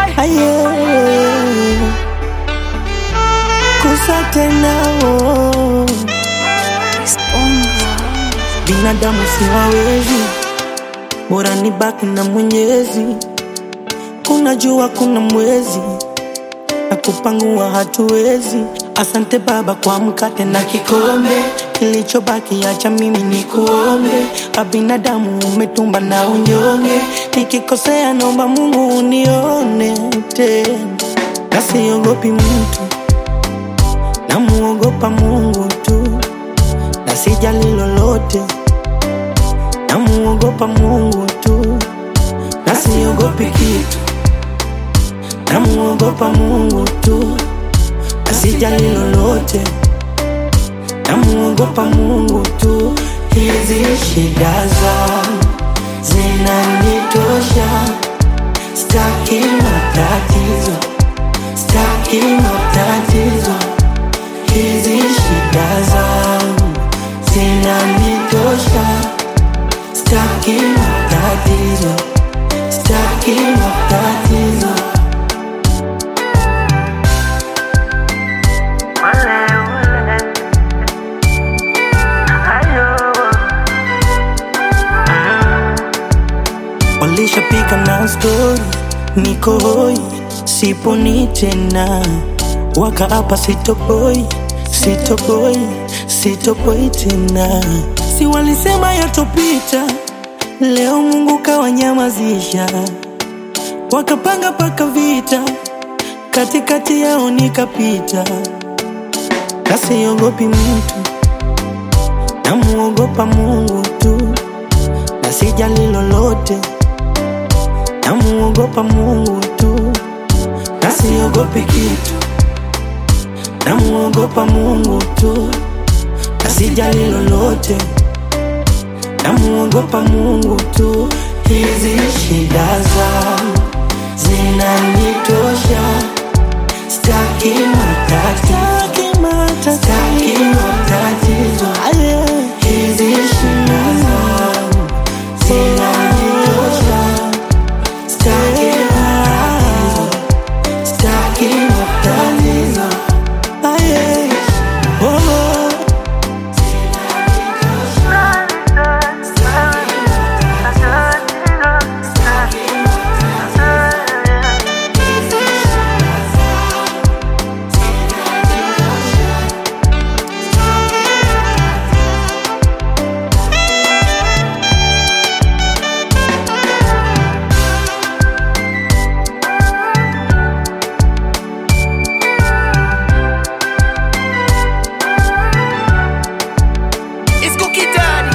Aye. Kusa tena oh. Binadamu siwawezi, bora nibaki na Mwenyezi. Kuna jua, kuna mwezi na kupangua hatuwezi. Asante Baba kwa mkate na kikombe, kilichobaki acha mimi ni kuombe. Abinadamu umetumba na unyonge, nikikosea naomba Mungu unione tena, na siogopi mtu, namuogopa Mungu tu, na sijali lolote, namuogopa Mungu tu, na siogopi kitu namuogopa Mungu tu, asijali lolote, namuogopa Mungu tu. Hizi shida zangu zinanitosha, staki matatizo, staki matatizo. Hizi shida zangu zinanitosha, staki matatizo, staki matatizo. Walishapika na stori, niko hoi, siponi tena, wakaapa sitopoi, sitopoi, sitopoi tena. Si walisema yatopita, leo Mungu kawanyamazisha, wakapanga paka vita, katikati yao nikapita, kasiogopi mtu, namuogopa Mungu tu, na sijali lolote namuogopa Mungu tu, na siogopi kitu, namuogopa Mungu tu, na sijali lolote, namuogopa Mungu tu. Hizi shida zangu zinanitosha, staki matatizo, staki matatizo. Hizi shida zangu zinanitosha Staki matatizo, staki matatizo. Aye. Oh, oh. It's Cookie Daddy.